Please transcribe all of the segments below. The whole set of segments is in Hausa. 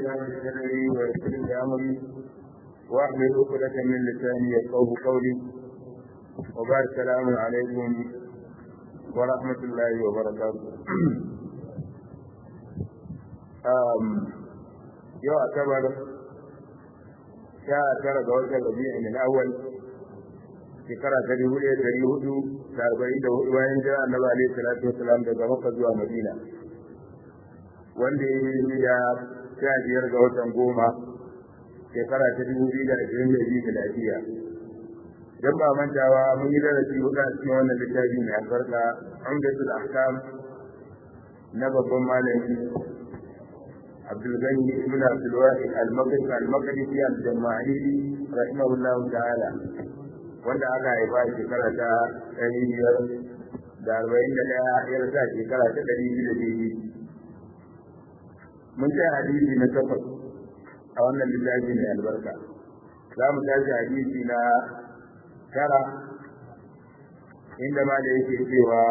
الله صدري ويسر لي امري واحلل عقدة من لساني يفقهوا قولي وبارك السلام عليكم ورحمة الله وبركاته yau asabar sha tara ga watan rabi'in al-awwal shekara ta dubu ɗaya ɗari hudu da arba'in da hudu bayan jira annabi alaihi salatu wasalam daga makka zuwa madina wanda ya yi da sha biyar ga watan goma shekara ta dubu biyu da ashirin da biyu miladiya dan ba mantawa mun yi darasi hudu a cikin wannan littafi mai albarka umdatul ahkam na babban malami Abdulgani ibn Abdulwahid al-Maqdisi al-Maqdisi al-Jama'ili rahimahullah ta'ala wanda aka haifa shekara ta ɗari biyar da arba'in da ɗaya ya rasa shekara ta ɗari biyu da biyu mun kai hadisi na takwas a wannan littafi mai albarka za mu tashi hadisi na tara inda ma da yake cewa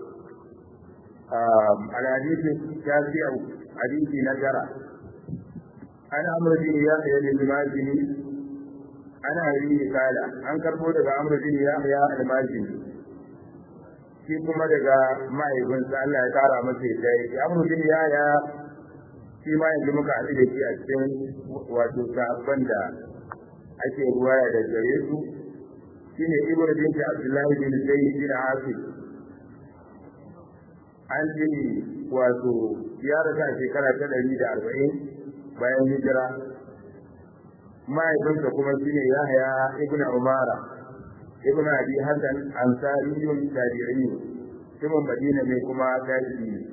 al-hadisi shafi'u hadisi na tara an amr bin yahya al-mazini ana yi kala an karbo daga amr bin yahya al-mazini shi kuma daga mahaifinsa Allah ya kara masa yadda ya amr bin yahya shi ma yanzu muka haɗu da shi a cikin wato sahabban da ake ruwaya da gare su shine ibn bin abdullahi bin zayd bin asif an ce wato ya rasa shekara ta ɗari da arba'in bayan hijira mahaifinsa kuma shi ne yahya ibn umara ibn abi hasan ansariyun tabi'i mutumin madina mai kuma tabi'i ne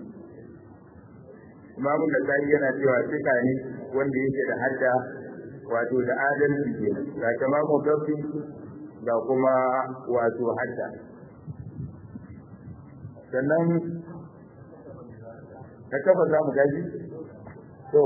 imamu da sai yana cewa cika ne wanda yake da hadda wato da adalci ke ga tamamu gafi ga kuma wato hadda sannan na kafa za mu gaji to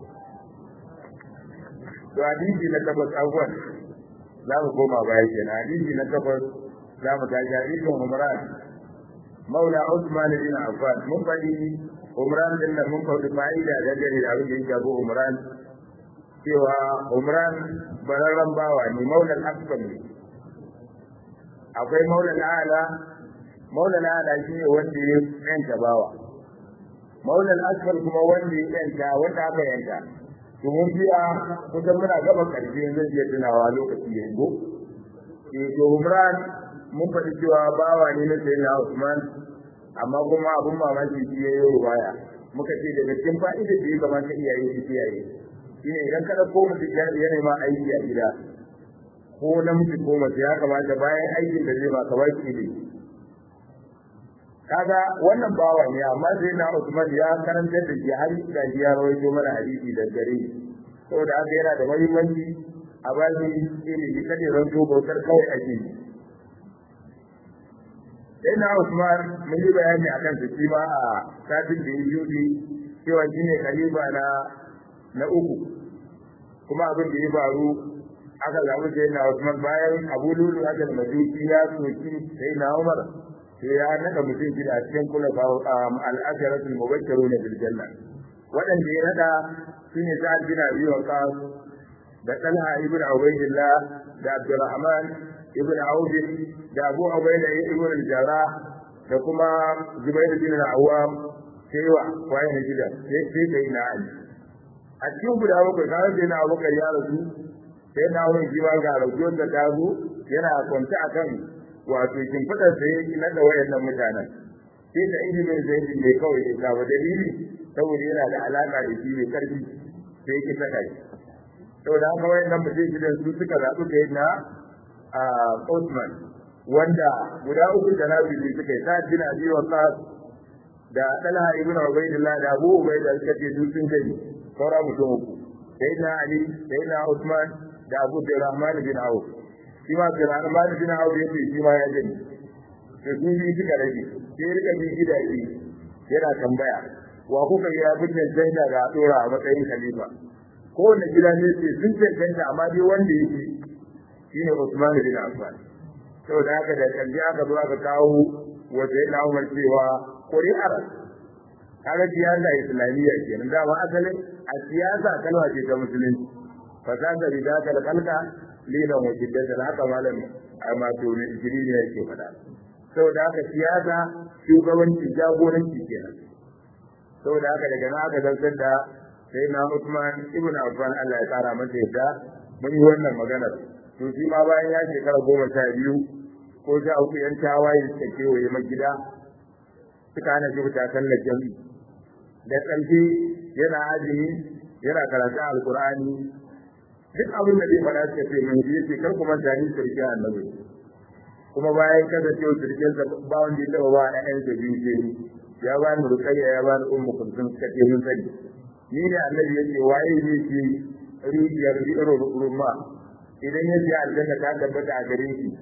to hadisi na takwas abuwan za mu koma baya kenan hadisi na takwas za mu gaji hadisin umran maula usman bin affan mun faɗi umran din nan mun faɗi fa'ida da gare da abin da ya shafi umran cewa umran bararren bawa ne maulan asfan ne akwai maulan ala maulan ala shi ne wanda ya yanka bawa maulan asfal kuma wanda ya yanka wanda aka yanka to mun biya kusan muna gaba karshe zan iya tunawa lokaci yanzu eh to umran mun faɗi cewa bawa ne na sayyidina Usman amma kuma abun mamaki shi ya yi ruwaya muka ce daga cikin fa'idar da ya kamata iyaye su kiyaye shine idan ka dauko mutum ya nema aiki a gida ko namiji ko mace ya kamata bayan aikin da zai ba ka baki ilimi kaga wannan bawa ne amma sai na Usman ya karanta da shi har da ya rawaito mana hadisi da gare saboda haka yana da muhimmanci a bani ilimi kada ran to bautar kawai ake yi sai na Usman mun yi bayani akan su shi ma a satin da ya yi cewa shine khalifa na na uku kuma abin da ya faru aka zaɓi sai na Usman bayan Abu Lulu Hasan Majusi ya soki sai na Umar sai ya nada mutum gida cikin kula al'asharatul mubashshiruna bil janna wadanda ya nada shine Sa'ad bin Abi Waqqas da Talha ibn Ubaydillah da Abdurrahman ibn Auf da Abu Ubayda ibn al-Jarrah da kuma Zubair bin al-Awwam sai wa waye gida sai sai dai na Ali a cikin guda bakwai kawai sai na Abubakar ya rasu sai na wani jiwa ga raujon da ta zo yana kwanta akan wato kin fada sai na da wayannan mutanen sai da ilimin zai ne kawai da ba dalili saboda yana da alaka da shi mai karfi sai ki saka shi saboda haka wayannan mutum gidan su suka zaɓi kai na a Osman wanda guda uku da nabi ne suka yi ta jina bi wa da Talha ibn Ubaydillah da Abu Ubayda suka ce su sun kai saura mutum uku sai na Ali sai na Usman da Abu Rahman bin Auf shi ma Abdurrahman bin Auf yace shi ma ya gani to su bi suka rage sai rika bi gidaje yana tambaya wa kuka yi abin da sai da ga dora a matsayin khalifa ko wanda gida ne sai sun cancanta amma dai wanda yake shine Usman bin Affan saboda haka da kalli aka zo aka kawo wata yana Umar cewa ƙuri'ar kaga siyasa islamiyya kenan dama asalin a siyasa kalma ce ta musulunci fasasa bi da kal kalka lina wa jiddatan haka malam amma to ne injini ne yake faɗa saboda haka siyasa shugabanci jagoranci kenan saboda haka daga nan aka zantar da sai na Usman ibn Affan Allah ya kara masa yadda mun yi wannan maganar to shi ma bayan ya shekara goma sha biyu ko sha uku yan tawaye suka kewaye magida suka hana shi fita sallar jami'i da ƙarfi yana azumi yana karatun alkur'ani duk abin da zai faɗa suka ce mai yi ce kar kuma tani sirkin annabi kuma bayan kasancewa sirkin sa ba wanda ya taɓa ba na ɗan sa biyu ce ya ba ni rukayya ya ba ni ummu kulsum suka ce mun sani ni ne annabi yake waye ne ke rijiyar rumma idan ya ce aljanna ta tabbata a gare shi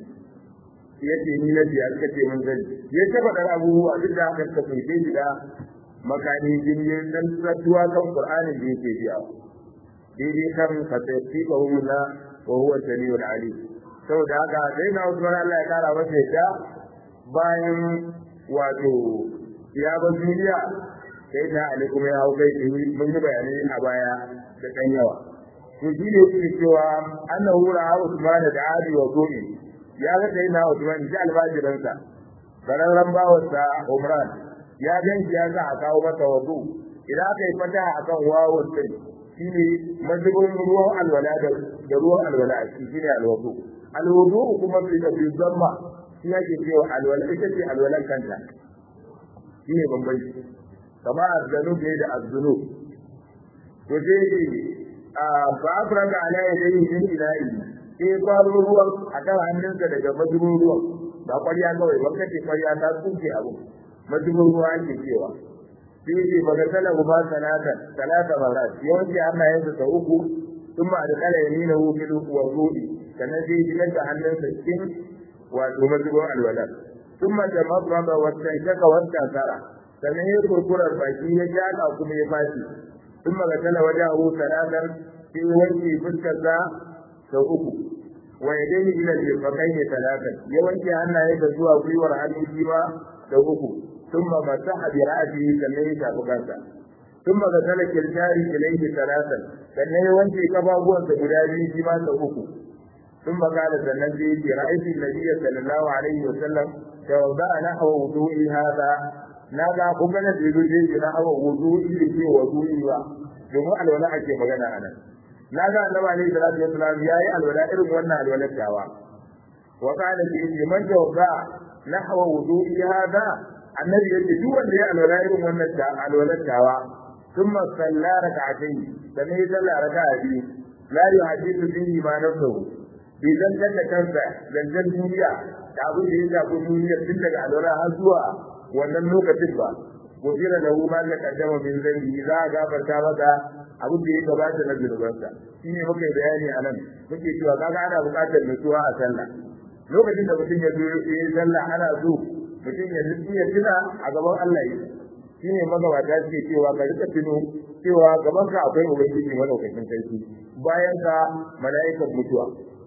yace ni na biya suka ce mun sani ya ta faɗar abubuwa duk da haka suka tunce shi da makani jinye dan sattuwa kan qur'anin da yake biya daidai kan fasayyaci ba hula wa huwa samiul alim saboda haka sai na Usman Allah ya kara masa yadda bayan wato ya ba duniya sai na Ali kuma ya hau kai mun yi bayani a baya da kan yawa to shi ne yake cewa annahu ra'a Usman da Ali wa Gumi ya ga sai na Usman ji albajiransa bararran bawarsa Umran ya ganci ya sa a kawo masa wazu idan aka yi fata akan wawon sai shine mazubin ruwan alwala da ruwan alwala a ciki shine alwudu alwudu kuma fi da fi zamma shi yake cewa alwala ita ce alwalan kanta shine bambanci kama azzanu ne da azzunu to sai a ba afranga ala yadayhi min ilahi sai kwaro ruwan akan hannunsa daga mazubin ruwan ba kwarya kawai ba kace kwarya ta tsuke abu mazubin ruwa ake cewa sai ce baka sala ba salatan salata marat yawanci Allah ya sa uku thumma adkhala yaminahu fil wudu'i sannan sai ji da hannunsa cikin wato mazubin alwala thumma tamadda wa tanshaka wa tasara sannan ya kurkurar baki ya jaka kuma ya fashi thumma gasala wajahu salatan sai wanke fuskarsa sau uku wa yadayhi ila al-faqayn salatan ya wanke hannayensa zuwa gwiwar hannu shi ma sau uku ثم مسح برأسه sannan ya shafi kansa ثم غسل كلتاري إليه ثلاثا sannan ya wanke kafafuwansa guda biyu shi ma sau uku ثم قال sannan sai yake رأيت النبي صلى الله عليه وسلم توضأ نحو وضوئي هذا na ga kun ganin da yazo sai na hawa wudu'i da ke wudu'i ba domin alwala ake magana a nan na ga annabi alaihi salatu wasallam yayi alwala irin wannan alwalar tawa wa qala fi man tawda nahwa wudu'i hada annabi yace duk wanda ya alwala irin wannan ta alwalar tawa thumma salla rak'atayn sannan ya salla raka'a biyu la yuhaddithu bihi ma nafsuhu bi zantar da kansa zantar duniya da abin da ya shafi duniya tun daga alwala har zuwa wannan lokacin ba gofira da hu ma da kaddama min zambi za a gafarta maka abin da ya gabata na zunubansa shine muka yi bayani a nan muke cewa kaga ana buƙatar nutsuwa a sallah lokacin da mutum ya zo ya yi sallah ana so mutum ya nutsu ya tuna a gaban Allah yi shine magabata suke cewa ka rika tuno cewa gaban ka akwai ubangiji madaukakin sarki bayan ka mala'ikan mutuwa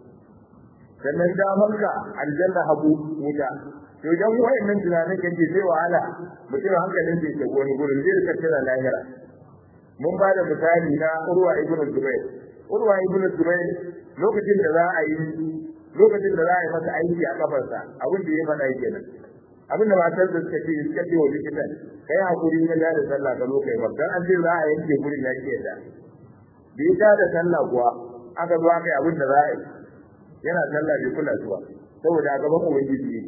sannan damanka aljanna hagu wuta to idan wayannan tunanin kan ce sai wahala mutum hankalin sai ta wani gurin zai rika tana lahira mun ba da misali na urwa ibn zubair urwa ibn zubair lokacin da za a yi lokacin da za a yi masa aiki a kafarsa abin da ya faɗa kenan abin da matar da suka ce suka ce wa likitan kai hakuri na da sallah ka zo kai ba dan an ce za a yanke gurin ya ke da bi ta da sallah kuwa aka zo aka yi abin da za a yi yana sallah bai kula zuwa saboda a gaban ubangiji ne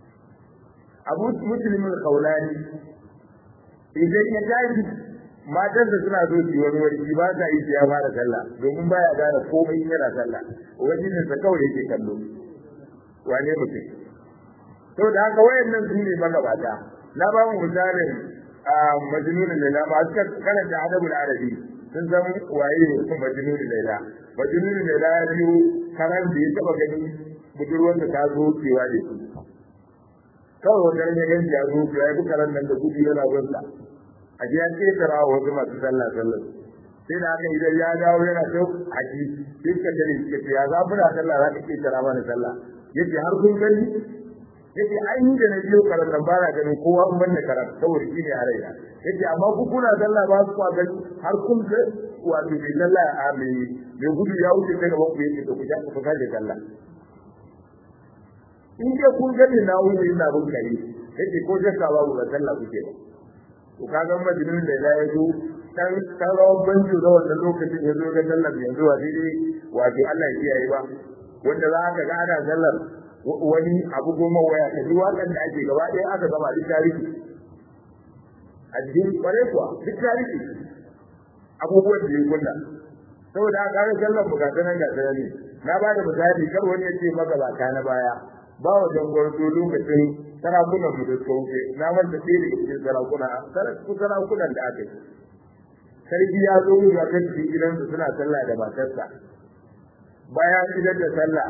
abu muslimin kaulani idan ya tashi matan da suna so su wani wani ba sa yi ya fara sallah domin baya gane komai yana sallah ubangijin sa kawai yake kallo wane mutum to da haka wayannan su ne magabata na ba mu misalin a majnunul laila ba suka karanta adabul arabi sun san waye majnunul laila majnunul laila ya biyo karan da ya taba gani budurwar da ta zo cewa da shi kawai wanda ne gan ya zo ya yi karan nan da gudu yana gunsa a ji an ketara wa wasu masu sallah sallah sai da haka idan ya dawo yana so a ji sai ka tare shi ya za muna sallah za ka ketara mana sallah yace har kun gani yace ai ni da na biyo karatun ba na ganin kowa in banda karatu saboda shi ne a raina yace amma ku kuna sallah ba ku gani har kun ga wato mai sallah a mai mai gudu ya wuce daga ban ku yace to ku ja ku kaje sallah in dai kun gani na wuce ina bin kare yace ko jaka babu ga sallah kuke ba to kaga majinin da ya zo kan kan rawan banjo da wannan lokacin ya zo ga sallar yanzu wa dai wato Allah ya kiyaye ba wanda za ka ga ana sallar wani abu goma waya ta duk waɗanda ake gaba ɗaya aka gama duk tarihi addini kware kuwa duk tarihi abubuwan da ya kunna saboda aka ga sallar mu gata nan gata ne na ba da misali kar wani ya ce maka ba ka na baya ba wa jangwarto lokacin sarakunan mu da suka wuce na manta sai da cikin sarakuna sarakunan da aka yi sarki ya zo ga kan cikin gidansu suna sallah da matarsa bayan idan da sallah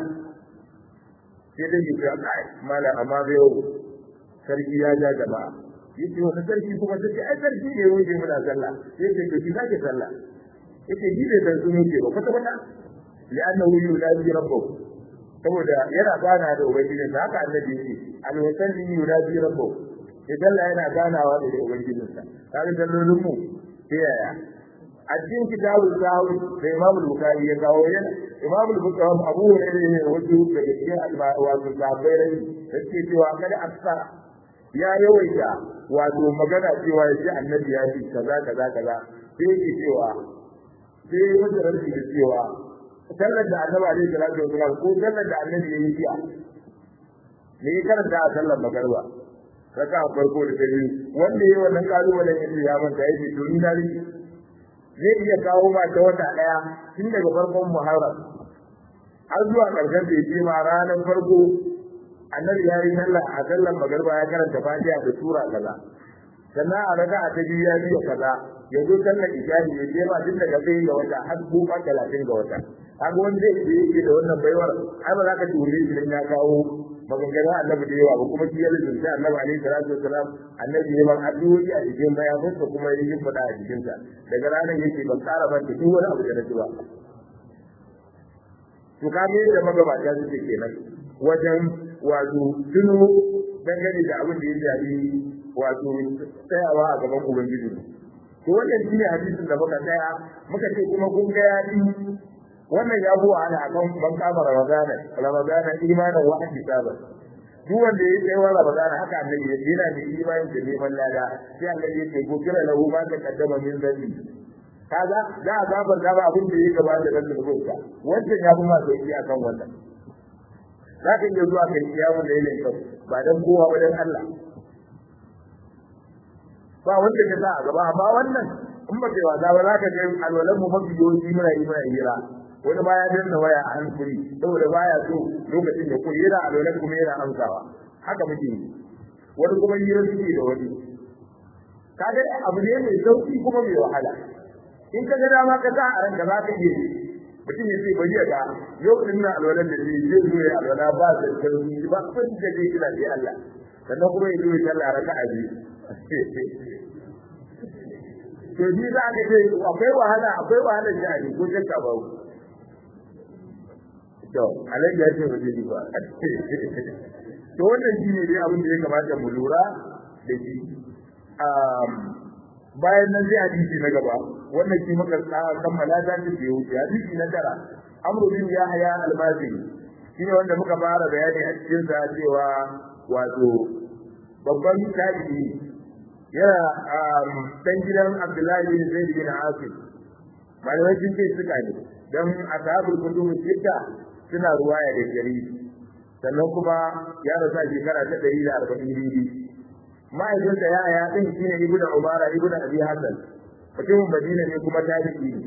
sai dai yi ya kai mala amma bai yau sarki ya ja gaba yace wata sarki kuma sai ai sarki ne wuce muna sallah sai ce to ki sake sallah yace ji bai san sun yake ba kwata kwata li'annahu yunadi rabbahu saboda yana gana da ubangiji da haka annabi yake al-wasalli yunadi rabbahu idan Allah yana ganawa da ubangijinsa kaga sallolin mu sai yaya a cikin kitabul sahwi da Imam Bukhari ya kawo yana Imam Bukhari Abu Hurairah ne wato daga cikin wato sahabbai rai yake cewa kada aksa ya yawaita wato magana cewa yace annabi ya ce kaza kaza kaza sai yake cewa sai wanda rabbi da cewa sallar da annabi alaihi salatu wasallam ko sallar da annabi ya yi jiya ne ya karanta a sallar magarba raka farko da ta biyu wanda ya yi wannan kalubalen ya ce ya manta ya ce to ni na rike zai iya kawo ma ta wata daya tun daga farkon muharram har zuwa karshen da yake ma ranar farko annabi ya yi sallah a sallar magarba ya karanta fatiha da sura kaza sannan a raka ta biyu ya biya kaza ya zo sallar isha'i ya je ma tun daga sai ga wata har goma talatin ga wata kaga wanda zai yake da wannan baiwar ai ba za ka ture shi dan ya kawo maganganun annabi da yawa ba kuma shi ya lissafta annabi alaihi salatu wasalam annabi ya ban addu'o'i a cikin bayanansa kuma ya yi fada a jikinsa daga ranar yake ban ƙara ban duk wani abu da na ci ba to ka ga yadda magabata suke kenan wajen wato tuno dangane da abin da ya shafi wato tsayawa a gaban ubangiji to wannan shine hadisin da muka tsaya muka ce kuma kun ga ya wannan ya buwa ana akan ban kama ramadana ramadana imanin wa hisaban duk wanda ya kai wa ramadana haka annabi ya yana da imanin da neman lada sai annabi ya ce gofira lahu ma ta kaddama min zambi kaga za a gabar da ba abin da ya gaba da nan da rubuta wannan ya fi ma sauki akan wannan za ka iya zuwa kai kiyamun da yake kyau ba dan kowa ba dan Allah ba wanda ka sa a gaba amma wannan in ba kai wasa ba za ka ga alwalan mu mafi yawanci muna yi muna hira wani baya danna waya a hankuri saboda baya so lokacin da koyi yana alwalan kuma yana amsawa haka muke yi wani kuma hira suke da wani kaga abu ne mai sauki kuma mai wahala in ka ga dama ka sa a ranka za ka iya mutum ya ce bari ya ga lokacin na alwalan da zai zai zo ya alwala ba da sauki ba kun da zai kira sai Allah sannan kuma ya zo ya sallah raka'a biyu to ni za ka ce akwai wahala akwai wahala jari ko shakka ba to alai ya ce waje ni ba to wannan shi ne dai abin da ya kamata mu lura da shi bayan nan sai hadisi na gaba wannan shi muka kammala ta ce da wuce hadisi na tara amru bin yahya al-mazini shine wanda muka fara bayani a cikin sa cewa wato babban tabi'i yana dan gidan Abdullahi bin Zaid bin Asim malamai sun ce suka ne dan ashabul kutub sitta suna ruwaya da jari sannan kuma ya rasa shekara ta 140 bibi ma'aikinsa ya ya din shine ibnu umara ibnu abi hasan mutumin madina ne kuma tabi'i ne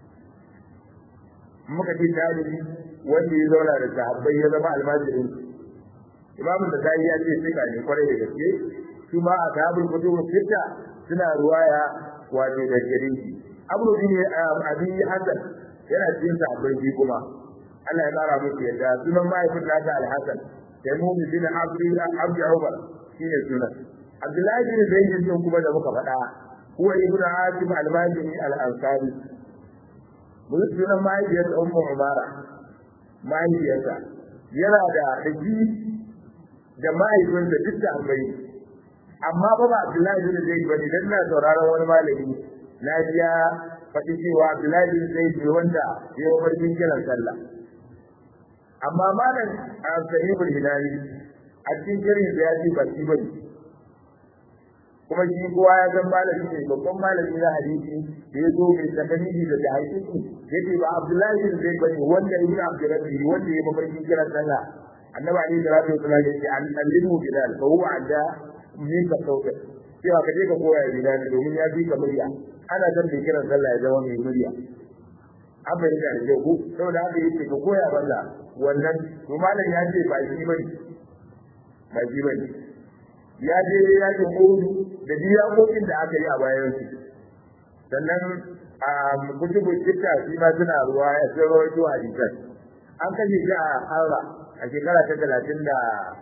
muka ce tabi'i wanda ya zauna da sahabbai ya zama almajirin imam da sai ya ce sai ne kwarai da gaske su ma a sahabul kutub sita suna ruwaya wato da gare shi abu bin abi hasan yana cikin sahabbai shi kuma Allah ya kara musu yadda sunan mahaifin nasa al-hasan sai mu bin abdi abdi umar shine sunan abdullahi bin zaid din kuma da muka faɗa huwa ibn asim al-majini al-ansari mun sunan mahaifiyar ummu umara mahaifiyarsa yana da haji da mahaifinsa duk da ambai amma ba ba Abdullahi bin Zaid ba ne dan na sauraron wani malami na ji ya faɗi cewa Abdullahi bin Zaid ne wanda ya yi farkin kiran sallah amma malam Sahibul Hilali a cikin kirin da ya ce ba shi bane kuma shi kowa ya san malami ne babban malami na hadisi da ya zo mai tsakanini da da hadisi yace ba Abdullahi bin Zaid bane wanda ibn Abdurrahman wanda ya mafarkin kiran sallah annabi alaihi salatu wasallam yace an allimu bilal fa huwa adda min ka sauka cewa ka je ka koya bilal domin ya bi ka murya ana san da kiran sallah ya zama mai murya an bai da rage ku saboda haka yace ka koya balla wannan to malam ya ce ba shi bane ba shi bane ya je yakin Uhud da diyakokin da aka yi a bayan su sannan a kutubu kitta shi ma suna ruwa ya sai rawaito hadisan an kashe shi a Harra a shekara ta talatin da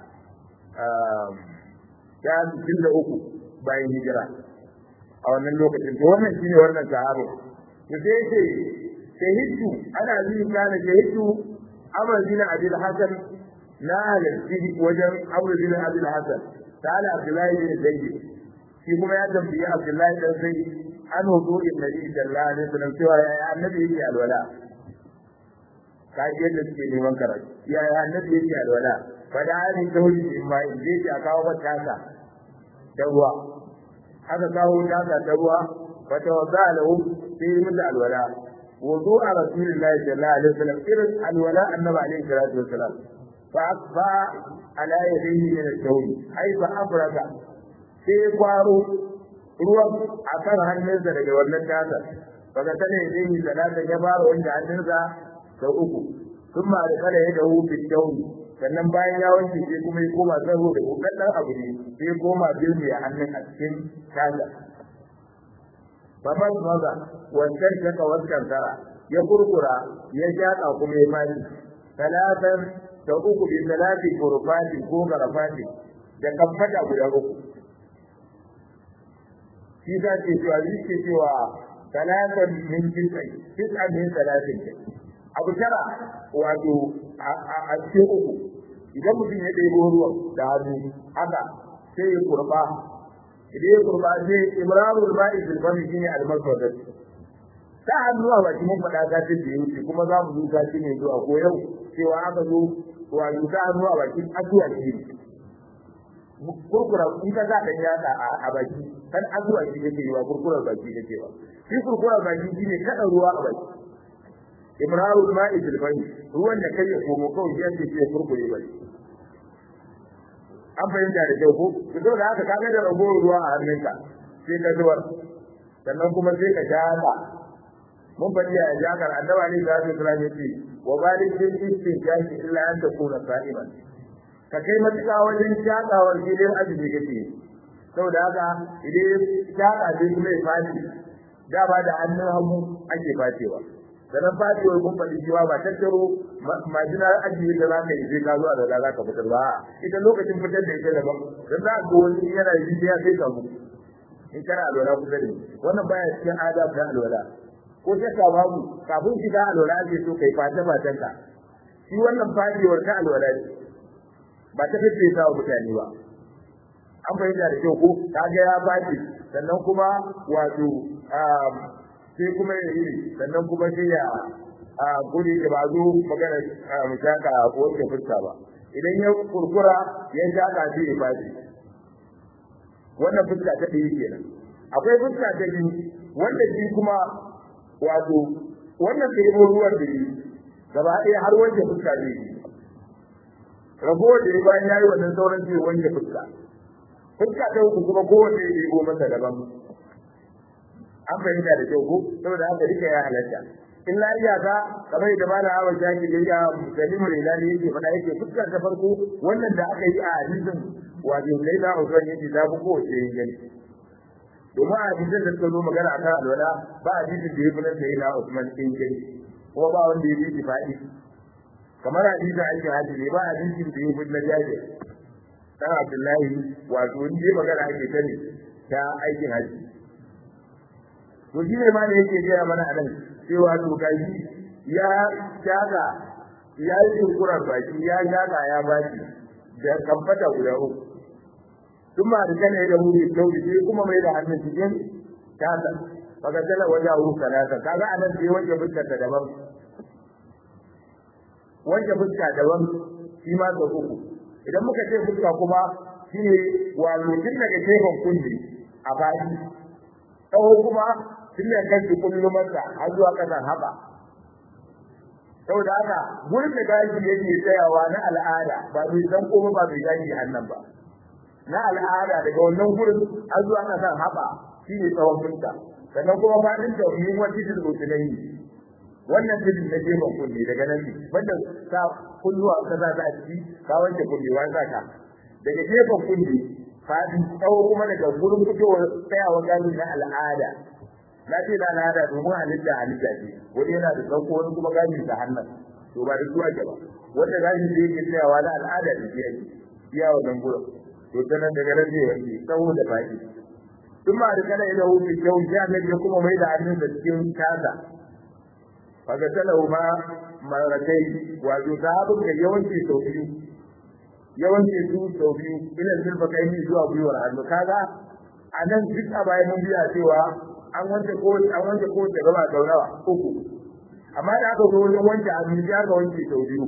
ya sittin da uku bayan hijira a wannan lokacin to wannan shine wannan sahabo to sai ce shahidtu ana zai kana shahidtu Amr bin Abi Hasan na halarci wajen Amr bin Abi Hasan تعالى عبد الله بن زيد في كما يدم في عبد الله بن زيد عن وضوء النبي صلى الله عليه وسلم سوى يا النبي يجي الولاء ka ji yadda suke neman karatu ya ya annabi yake alwala fa da ani tawli in ma in je a kawo mata haka da ruwa aka kawo tasa da ruwa fa tawadda lahu sai mun da alwala wudu a rasulillahi sallallahu alaihi wasallam irin alwala annabi alaihi salatu wasallam fa asfa ala yadihi min al-tawli ai fa afraka sai kwaro ruwan a kan hannunsa daga wannan tasa daga tana yadihi salata ya fara wanda hannunsa sau uku sun ma da kada ya dawo fitauni sannan bayan ya wanke sai kuma ya koma tsaro da kokaddar abu ne sai ya koma bilmi a hannun a cikin taga babban maza wancan shaka wancan tara ya kurkura ya shaƙa kuma ya fadi talatan da uku bi talati kurfati ko garafati da kamfata guda uku shi za ce cewa yake cewa talatan min tisai tisai min talatin abu tara wato a cikin uku idan mutum ya ɗebo ruwan da hannu haka sai ya kurba idan ya kurba sai imrarul ma'i fil fami shine al-maswadat ta hannu a baki mun faɗa ta ce da wuce kuma za mu zo ta ne zuwa ko yau cewa aka zo wato ta hannu a baki addu'a ce kurkura in ka za ɗan yatsa a baki kan addu'a ce kake yi wa kurkurar baki kake ba shi kurkurar baki shine kaɗa ruwa a baki imrarul ma'i fil fami ruwan da kai ya komo kawai ya ce ya kurkure bane an fahimta da kyau ko to da haka kaga da ragowar ruwa a hannunka sai ka zuwar sannan kuma sai ka jaka mun faɗi a jakar annaba ne da zai kira ne ce wa balik bil istinjaki illa an takuna sa'iman ka kai matuƙa wajen shakawar gidan azumi kake saboda haka idan shaka sai kuma ya fashi da ba da hannun hagu ake fashewa sannan fadiwar kun faɗi cewa ba tattaro majinar ajiye da za ka yi sai ka zo a da za ka fitar ba ita lokacin fitar da ita daban don za ka wani yana yi sai ya sai ka mu in kana alwala kusa da wannan baya cikin adab na alwala ko shakka babu kafin shiga alwala ake so kai fata fatan ka shi wannan fadiwar ta alwala ce ba ta fice ta mutane ba an fahimta da kyau ko kaga ya fadi sannan kuma wato sai kuma ya yi sannan kuma sai ya a guri da ba zo magana musaka ko wanda fuska ba idan ya kurkura ya shaka sai ya fashi wannan fuska ta ɗaya kenan akwai fuska ta biyu wanda shi kuma wato wannan da yabo ruwan da yi gaba ɗaya har wanke fuska ne ragowar da ya bayan ya yi wannan sauran sai wanke fuska fuska ta uku kuma kowanne ya yabo masa daban an fahimta da kyau ko saboda haka duka ya halatta in la iyaka kamar da mala hawa shaki da ya musalimu rilani yake faɗa yake fuskar ta farko wannan da aka yi a hadisin wato laila usman yake ta fi kowace yin gani domin a hadisin da suka zo magana a kan alwala ba a hadisin da ya fi nan laila usman yin gani kuma ba wanda ya fi faɗi kamar hadisin ake hadi ne ba hadisin da ya fi na jajir dan abdullahi wato wani ya magana ake ta ne ta aikin haji to shi ne ma da yake gaya mana anan cewa to gashi ya shaga ya yi kurkurar baki ya shaga ya baki da kamfata guda uku sun ma da kana da wuri dauri sai kuma mai da hannun cikin tasa kaga tala waje hu salasa kaga anan sai wanke fuskar ta daban wanke fuska daban shi ma sau uku idan muka ce fuska kuma shine wato tun daga gefen kulli a baki tsawo kuma tun daga kanki kullumarsa har zuwa kasan haɓa saboda haka gurin da gashi yake tsayawa na al'ada ba mai san ko ba mai gashi annan ba na al'ada daga wannan gurin har zuwa kasan haɓa shine tsawon fuska sannan kuma fadin da yin wani titin rutunai wannan titin na gefen kunne daga nan ne wanda ka kulluwa ka za ta ciki ka wanke kunne wa za ka daga gefen kunne fadin tsawo kuma daga gurin fitowar tsayawa gani na al'ada na ce na al'ada domin halitta halitta ce wani yana da sauko wani kuma gani da hannun to ba da zuwa ba wanda gani da yake tsayawa na al'ada da ke yake iya wannan gurin to ta nan daga nan zai wanke tsawo da fadi ثم أدخل إلى في الجو جاء الذي يقوم ميدا عنه تسكين كذا فقتلهما مرتين وذهب يوانتي سوفيو yawanci su sau biyu ila zulfa kai ni zuwa gwiwar hannu kaga a nan duk a bayan mun biya cewa an wanke ko an wanke ko da gaba sau nawa uku amma da aka zo wajen wanke hannu ya ga wanke sau biyu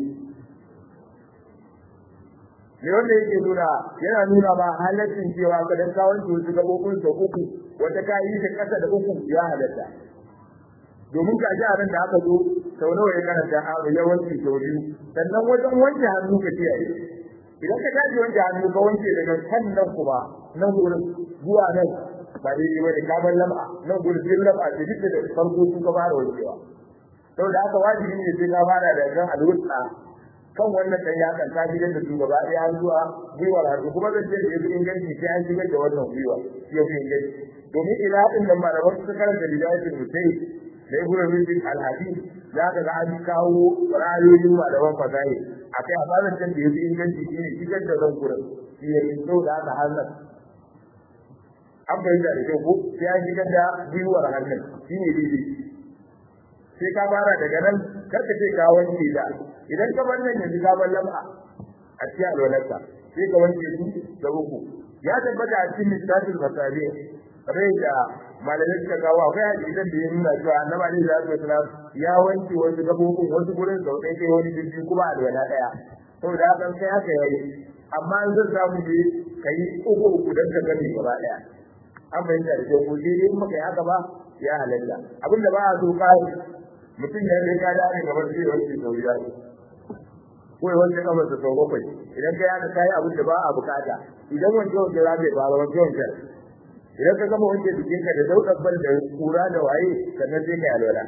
ne wanda yake nuna yana nuna ma halaccin cewa ka dan kawon wasu gabobin sa uku wata ka yi ta kasa da uku ya halatta domin ka ji a nan da aka zo sau nawa ya karanta a yawanci sau biyu sannan wajen wanke hannu ka kiyaye idan ka tashi wanke hannu ka wanke daga kan nan kuma nan gurin zuwa nan ba daidai ba da kamar lamba nan gurin sai lamba ce duk da farko sun ka fara wankewa saboda haka wajibi ne sai ka fara da kan alwusta kan wannan dan ya kan tafi da su gaba ɗaya har zuwa gwiwar hannu kuma zan ce da yafi inganci sai an shigar da wannan gwiwa shi yafi inganci domin ila din nan malaman su karanta bidayatul mutai da ibnu rubin al-hadith za ka ga an kawo ra'ayoyin malaman fasahi akai amma zan ce da yafi inganci shi ne shigar da zan gurin shi ya fito da haka hannun an bayyana da kyau ko sai an shigar da gwiwar hannun shi ne daidai sai ka fara daga nan kar ka ce ka wanke da idan ka bar nan yanzu ka bar lam'a a cikin alwalarka sai ka wanke su da uku ya tabbata a cikin misalin masabi rai da malamai suka kawo akwai hadisan da ya nuna cewa annabi alaihi salatu wasalam ya wanke wasu gabobin wasu gurin sau ɗaya kai wani biyu kuma alwala ɗaya saboda haka sai haka yayi amma in zan samu ne ka yi uku uku don ka gani gaba ɗaya an fahimta da kyau ko sai dai in baka yi haka ba ya halatta abinda ba a so kai mutum ya yi ka dare gaban sai wanke sau biyar ko ya wanke kamar sa sau bakwai idan ka yaka kayi abin da ba a bukata idan wanke wanke za ka yi fara wanke wanke idan ka gama wanke jikinka da daudar bal da kura da waye sannan sai ka yi alwala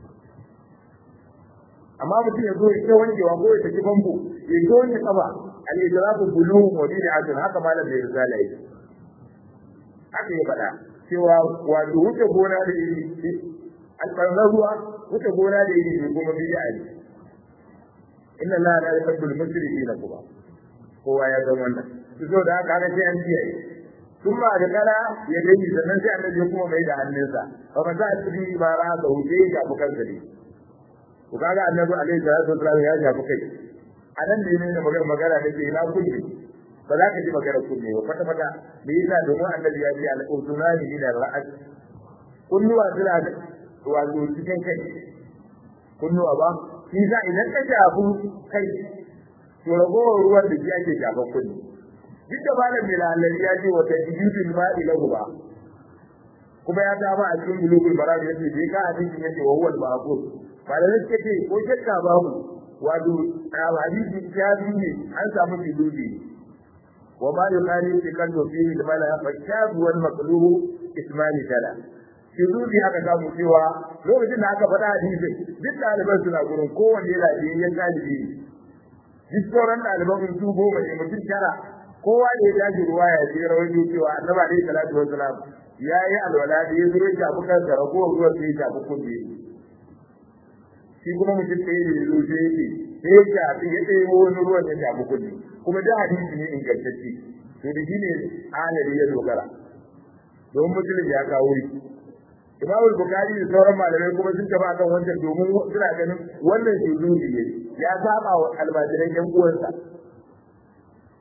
amma mutum ya zo ya ce wankewa ko ya tafi famfo ya ce wanke kafa al-idrafu bulughun wa bid'atun haka malam bai risala yi haka ya faɗa cewa wato wuce gona da iri alƙarar ruwa wuce gona da iri kuma bid'a ne inna la la yuhibbul musrifina kuma kowa ya san wannan su zo da haka sai an kiyaye kuma da kala ya gani sannan sai annabi kuma mai da hannunsa fa ba za a tsiri ba ra da wuce ya fi kansa ne ku kaga annabi alaihi salatu wasallam ya shafi kai a nan ne ne magana magana da ke ina kulli ba za ka ji magana kulli ba kwata kwata da yasa domin annabi ya ce al-udunani min ar-ra'as kunnuwa suna da wato cikin kai kunnuwa ba shi za idan ka shafu kai to ragowar ruwan da shi ake shafan kunni duk da malam mai lalari ya ce wata jibin ma'i lahu ba kuma ya dama a cikin bulugul maram yace bai ka hadisi yace wa huwal ma'qul malamai suka ce ko shakka babu wato hadisi ya ne an samu bilubi wa ma yuqali fi kalbu fihi al-mala fa shabu wal maqlubu ismani tala shuzuri aka samu cewa lokacin da aka faɗa hadisin duk ɗaliban suna gurin kowanne lafiyayyen ɗalibi ne duk sauran ɗaliban su goma ne mutum tara kowa da ya tashi ruwa ya ce rawaito cewa annabi alaihi salatu wassalam ya yi alwala da ya zo ya shafi kansa ragowar ruwan sai ya shafi kunne shi kuma mutum ɗaya da ya zo sai ya ce sai ya shafi ya ɗaya wani ruwan ya shafi kunne kuma da hadisi ne ingantacce to da shi ne alari ya dogara domin mutum ya kawo shi Imam Bukhari da sauran malamai kuma sun taba kan wancan domin suna ganin wannan shuzuri ne ya saba wa almajiran yan uwansa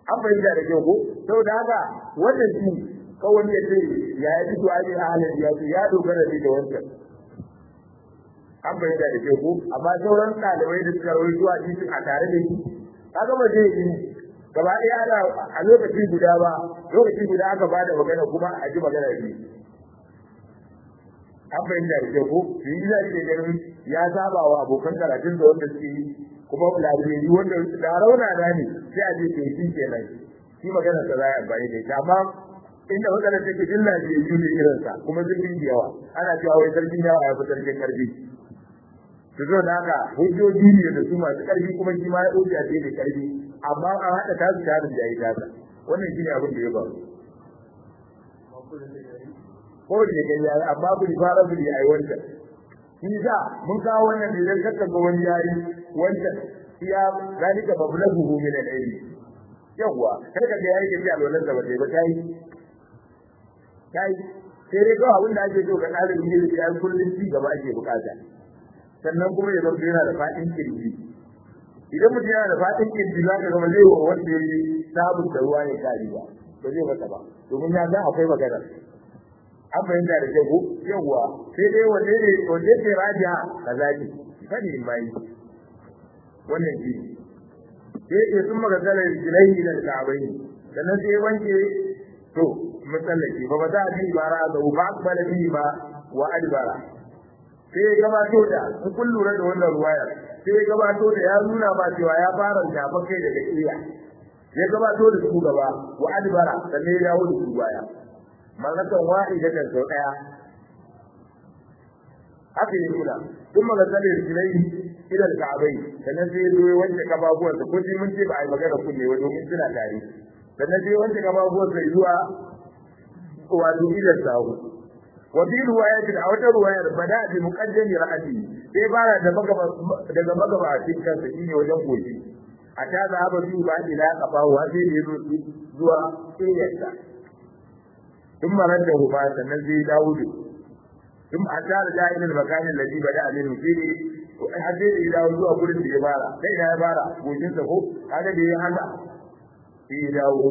an fahimta da kyau ko saboda haka wannan shi kawai ya ce ya yi fito ake halin ya ce ya dogara ne da wancan an fahimta da kyau ko amma sauran ɗalibai da suka rawaito a cikin a tare da shi kaga ba zai yi gaba ɗaya ana a lokaci guda ba lokaci guda aka ba da magana kuma a ji magana ne an fahimta da kyau ko shi yi zai da ganin ya saba wa abokan karatun da wanda suke yi kuma labirari wanda da rauna na ne sai a je to shi kenan shi magana ta za a amfani da ita amma inda matsalar take jin lafiyayyu ne irinsa kuma zurfin da yawa ana cewa wai sarkin yawa ya fi sarkin karfi su zo da haka hujjoji ne da su masu karfi kuma shi ma ya hujja ce da karfi amma an haɗa ta su tarin da ya yi tasa wannan shi ne abin da ya faru ko da ya yi amma bu fara bu ya yi wancan shi sa mun kawo wannan da zai kakka ga wani yayi wancan ya zalika bablahu min al-ilmi yawwa kar ka ga yayi ke alwalan da ba ta yi ba ta yi kai sai dai kawai abin da ake so ga ɗalibin ilimi ya kullum ci gaba ake bukata sannan kuma ya zama yana da faɗin kirji idan mutum yana da faɗin kirji za ka zama zai wa wanda ya yi sabon da ruwa ya kari ba ba zai masa ba domin ya san akwai magana an fahimta da kyau yawwa sai dai wanda ne wanda ke rajiya kaza ce sani mai wannan shi sai ya sun magana jilai da ka'abai sannan sai wanke to matsallake ba ba za a bi bara da ba akbala bi ba wa adbara sai ya gabato da in kun lura da wannan ruwaya sai ya gabato da ya nuna ba cewa ya fara shafa kai daga iya ya gabato da su gaba wa adbara sannan ya dawo da su baya mallatan wahidatan sau daya haka ya nuna kun magasalar silai idan ka'abai sannan sai ya zo ya wanke kababuwansa ko sai mun ce ba a yi magana kunne wa domin suna tare sannan sai wanke kababuwansa zuwa wato idan sahu wa bi riwayatin a wata riwayar bada bi muqaddami ra'ati sai fara da magaba daga magaba a cikin kansa shine wajen goshi a ta zaba su ba ila kafa wa sai da yazo zuwa iyarsa ثم رده ba sannan zai dawo da ثم أتى رجاء إلى المكان الذي بدأ منه فيه hadde da ya dawo zuwa gurin da ya fara sai ya fara gojin sa ko kaga da ya haka sai ya dawo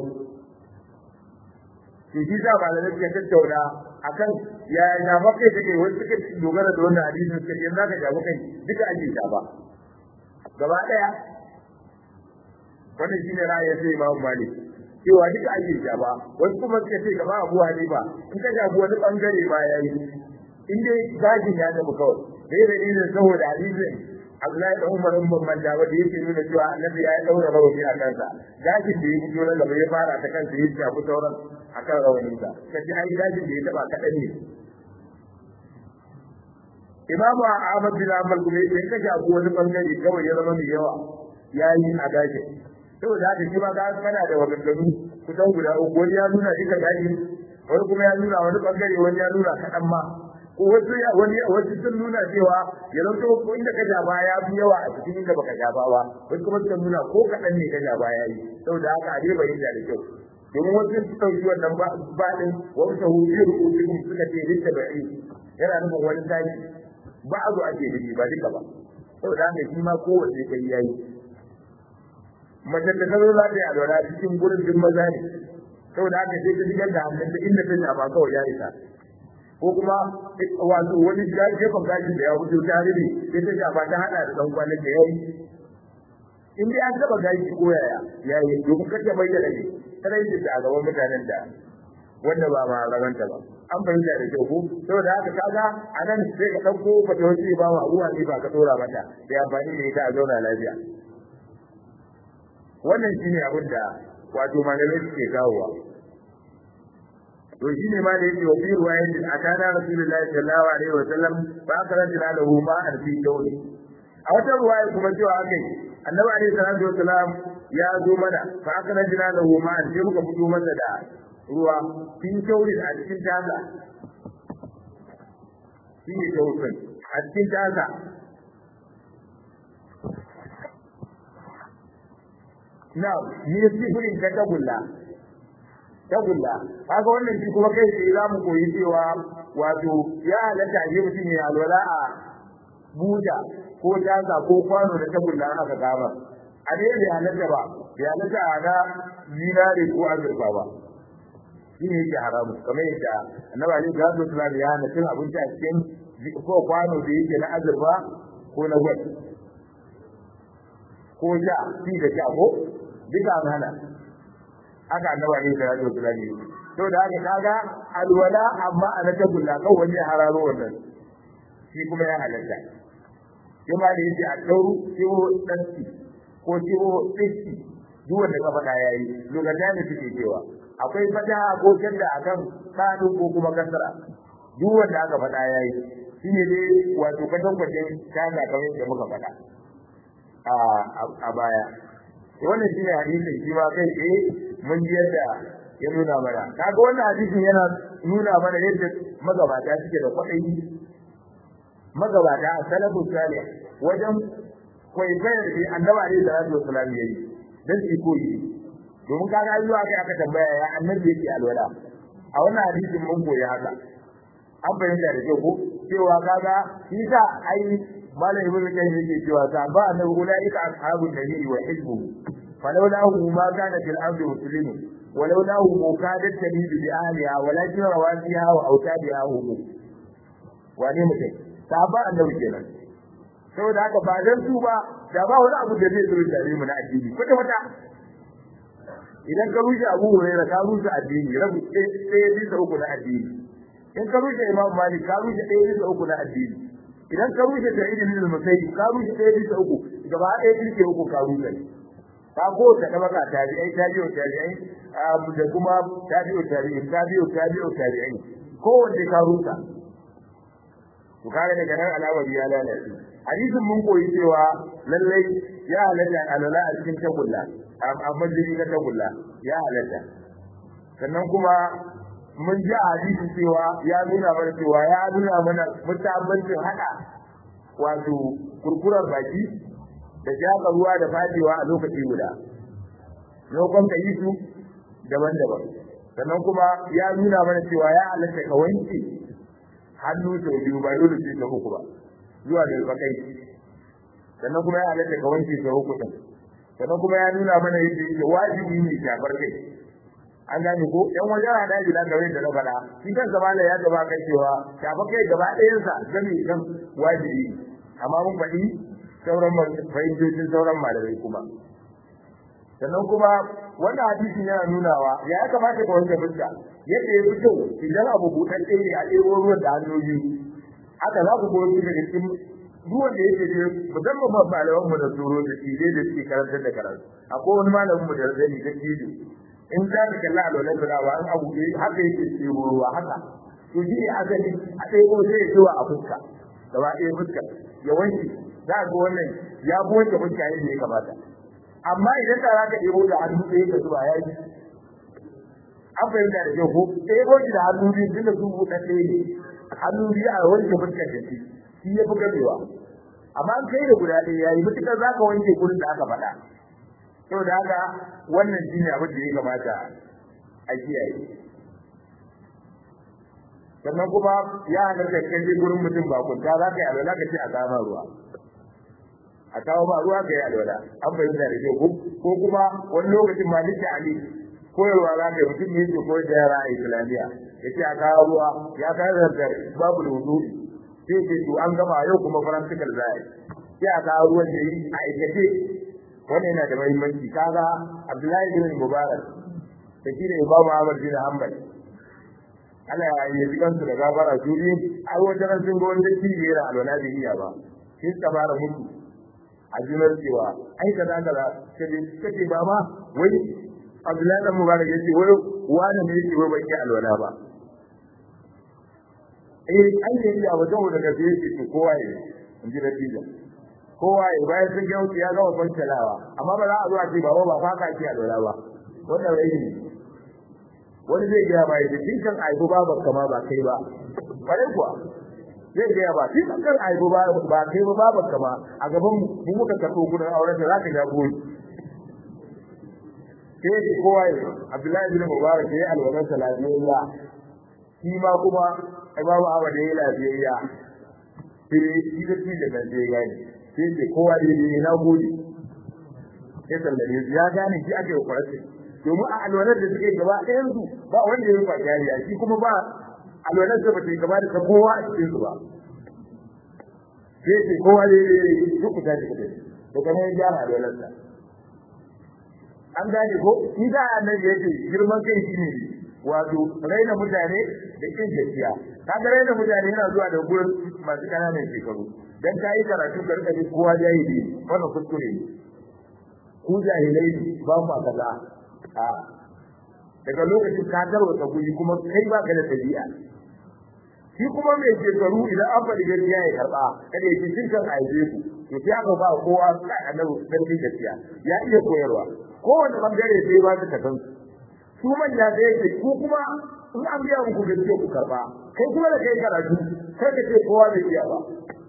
to shi da malamai suka tattauna akan ya ya maka take wani suka dogara da wannan hadisin suka ce zaka jawo kai duka ake ta ba gaba daya wannan shine ra'ayin sai Imam Malik cewa duka ake ta ba wasu kuma suka ce gaba Abu Hanifa in ka jago wani bangare ba yayi in dai gajin ya tafi kawai dai da ne saboda hadisin Abdullahi da Umar bin Manda wanda yake nuna cewa Annabi ya daura rawabi a kansa gajin da ya fito na gaba ya fara ta kansa ya shafi sauran akan rawanin sa kaji ai gajin da ya taba kadan ne Imamu Ahmad bin Hanbal kuma yake ka shafi wani bangare kawai ya zama mai yawa yayi a gajin saboda haka shi ma ga kana da maganganu kusan guda uku wani ya nuna duka gajin wani kuma ya nuna wani bangare wani ya nuna kaɗan ma ko wasu wani wasu sun nuna cewa ya zanto ko inda ka jaba ya fi yawa a cikin inda baka jaba ba wasu kuma suka nuna ko kaɗan ne ka jaba ya yi saboda haka a dai bai da kyau domin wasu sun ɗauki wannan baɗin wasu ta hudu rubutun suka ce rikta ba'i yana nufin wani tashi ba a zo ake nufi ba duka ba saboda haka shi ma kowace kai ya yi mace da ta zo za ta yi alwala cikin gurin duk maza ne saboda haka sai ta shigar da hannun ta inda ta shafa kawai ya isa ko kuma wato wani gefen gashin da ya fito ta rufe sai ta shafa ta hada da dan kwanan da yayi in dai an taba gashi ko yaya yayi domin kace bayyana ne sai da a gaban mutanen da wanda ba ma rabanta ba an fahimta da kyau ko saboda haka kaga anan sai ka dauko fatawaci ba wa ruwa ne ba ka dora mata sai amfani da ita a zauna lafiya wannan shine abin da wato malamai suke kawowa to shi ne ma da yake wa fi ruwayatin akana rasulullahi sallallahu alaihi wa sallam fa akaranta lahu ma an fi dawli a wata ruwaya kuma cewa akai annabi alaihi salatu wa salam ya zo mana fa akaranta lahu ma an sai muka fito masa da ruwa fi dawli a cikin taza shi ne dawlin a cikin taza na ni sifirin ta tagulla tagulla kaga wannan shi kuma kai sai za mu koyi cewa wato ya halatta a mutum ya alwala a buta ko taza ko kwano da tagulla aka gaba a dai bai halatta ba ya nata ana zinare ko azurfa ba shi ne yake haramu kamar yadda annabi alaihi salatu wasallam ya hana cin abinci a cikin ko kwano da yake na azurfa ko na gwal ko ja shi da sha ko duka an hana haka annabi alaihi salatu wasallam ya to da haka kaga alwala amma ana tagulla kan wani hararo wannan shi kuma ya halatta kuma da yake a dauru ciwo danci ko ciwo tsisti duk wanda ka faɗa yayi lokacin da suke cewa akwai fata ko kanda akan kanu ko kuma kasara duk wanda aka faɗa yayi shine dai wato katan kwacin kana kamar da muka faɗa a a baya wannan shine hadisin shi ma kai eh mun ji yadda ya nuna mana kaga wannan hadisin yana nuna mana yadda magabata suke da kwaɗayi magabata a salafu salih wajen kwaikwayar da annabi alaihi salatu wasalam yayi dan su koyi domin kaga ayyuka kai aka tambaya ya annabi yake alwala a wannan hadisin mun koyi haka an bayyana da kyau ko cewa kaga shi sa ai malam ibnu kayyim yake cewa ta ba annabi ulaika ashabun nabi wa hizbu falawlahu ma kana fil ardi muslimun ولولاه مكادت تميل بأهلها ولكن رواسيها وأوتادها هم wane mutum sahaba annabi kenan saboda haka ba dan su ba da ba wani abu da zai zo tare mu na addini kwata kwata idan ka rushe Abu Hurairah ka rushe addini rabu ɗaya bisa uku na addini in ka rushe Imam Malik ka rushe ɗaya bisa uku na addini idan ka rushe Sa'id bin Musayyib ka rushe ɗaya bisa uku gaba ɗaya bisa uku ka rushe ka ko ta tabaka tabi'ai tabi'u tabi'ai da kuma tabi'u tabi'in tabi'u tabi'u tabi'in kowanne ka rusa to kare daga nan alawari ya lalace hadisin mun koyi cewa lallai ya halatta alala a cikin tagulla a majini na tagulla ya halatta sannan kuma mun ji a hadisi cewa ya nuna mana cewa ya nuna mana mutabbancin hada wato kurkurar baki da jaka ruwa da fadewa a lokaci guda lokacin ka yi su daban-daban sannan kuma ya nuna mana cewa ya halatta ka wanke hannu sau biyu ba dole sai sau uku ba zuwa da bakai sannan kuma ya halatta ka wanke sau uku din sannan kuma ya nuna mana yadda yake wajibi ne shafar kai an gane ko yan wajen hada shi da gare da na faɗa shi kansa mala ya gaba kai cewa shafar kai gaba ɗayansa gami kan wajibi amma mun faɗi sauran fahimtocin sauran malamai kuma sannan kuma wannan hadisin yana nunawa ya kamata ka wanke fuska yadda ya fito idan abu buɗaɗɗe ne a ɗebo ruwan da hannu biyu haka za ku goyi daga cikin ruwan da yake je musamman ma malaman mu da tsoro da shi da suke karantar da karatu akwai wani malamin mu da zani da kido in za ka kalla alwalan da ba an abu haka yake ɗebo ruwa haka to shi ne asali a ɗebo sai ya zuwa a fuska gaba ɗaya fuska ya wanke za ga wannan ya wanke fuska yadda ya kamata amma idan da zaka ɗebo da hannu ɗaya ka zuba ya yi an fahimta da kyau ko ɗebo shi da hannu biyu tunda su buɗe ɗaya ne hannu biyu a wanke fuskar da shi shi ya fi gamewa amma an kai da guda ɗaya ya yi mutukar za ka wanke gurin da aka faɗa saboda haka wannan shi ne abin da ya kamata a kiyaye sannan kuma ya halatta kan je gurin mutum ba kunta za ka yi alwala ka ce a kama ruwa a kawo ba ruwa ga alwala an fahimta da kyau ko kuma wani lokacin ma nake ali koyarwa za ka yi mutum ne yake koyar da yara a islamiyya ya ce a kawo ruwa ya kawo da babu da wudu sai ce to an gama yau kuma farantikal za a yi sai a kawo ruwan da yi a aikace wannan yana da muhimmanci kaga abdullahi bin mubarak da shi ne imamu ahmad bin hanbal Allah ya yi kansu da gafara su biyu ai wajen sun ga wanda shi ne da alwala da iya ba sai suka fara mutu a junar cewa ai kaza kaza kaje kace ba ma wai Abdullahi dan Mubarak yace wai wani ne yake wai bai alwala ba eh ai ne ya wajen da gaske yake to kowa ya in ji natija kowa ya bayan sun ga ya ga wannan talawa amma ba za a zo a ce baba ba fa ka ce alwala ba wannan rai ne wani zai ga ba yace kin kan aibu ba ba kama ba kai ba bare kuwa zai gaya ba shi kan aibu ba ba kai ba baban ka ba a gaban mu mu muka karɓo kudin auren da zaka ga goyi sai da kowa ya Abdullahi bin Mubarak ya alwalan salafiyya shi ma kuma Imam Ahmad ya lafiyayya sai shi da shi da kan sai gani sai da kowa ya yi na gode ya sallame su ya gane shi ake kwararsa domin a alwalar da suke gaba ɗayan su ba wanda ya rufa jariya shi kuma ba alwalar da ba ta gaba da ta kowa a cikin su ba sai ce kowa ne duk ku tashi kuɗi da kamar ya gyara alwalar sa an gane ko shi da annabi yake girman kai shi ne wato raina mutane da kin gaskiya kaga raina mutane yana zuwa da gurin masu kananan shekaru dan ka yi karatu karkari kowa jahili wannan kuskure ne ku jahilai ba mu kaza a daga lokacin ka tarwata guri kuma kai ba ka da tabi'a shi kuma mai shekaru idan an faɗi gaskiya ya karɓa kada ya ce cin kan aize ku to sai aka ba kowa annabi dan gaskiya ya iya koyarwa kowane bangare sai ba su kasan su manya da yake ku kuma in an biya muku gaskiya ku karɓa kai kuma da kai karatu kai ka ce kowa bai iya ba